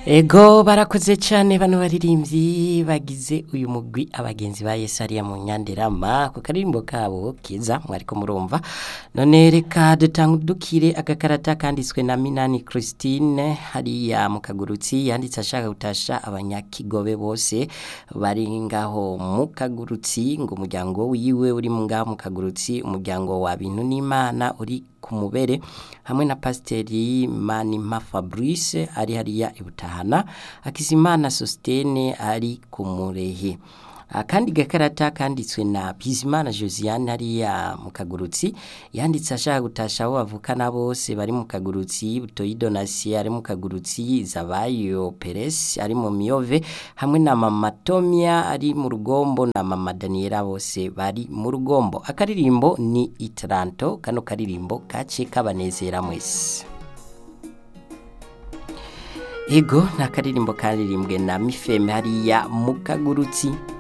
Ego barakoze cyane bano baririmbyi bagize uyu mugwi abagenzi ba Yesu ariya mu nyanderama ku karirimbo kabo kiza mwariko murumva none reka dutangudukire agakarata kanditswe na Minani Christine hariya mu kagurutsi yanditse ashaka gutasha abanyakigobe bose bari ngaho mu kagurutsi ngo umuryango wiwe uri mu ngaho mu kagurutsi umuryango wa bintu n'Imana uri ku mubere hamwe na pasiteri Manima Fabrice ari hariya ibutahana Akizimana Sostene ari ku murehe akandi gakarata kanditswe na Bizimana Josiane hariya mu kagurutsi yanditse ashaka gutasha abo bavukana bose bari mu kagurutsi Butoyi Donasi ari mu kagurutsi Zabayo Peres ari mu Miyove hamwe na Mama Tomia ari mu rugombo na Mama Daniela bose bari mu rugombo akaririmbo ni Itranto kano karirimbo kace kabanezera mwese Ego nakaririmbo karirimbwe na Mifeme hariya mu kagurutsi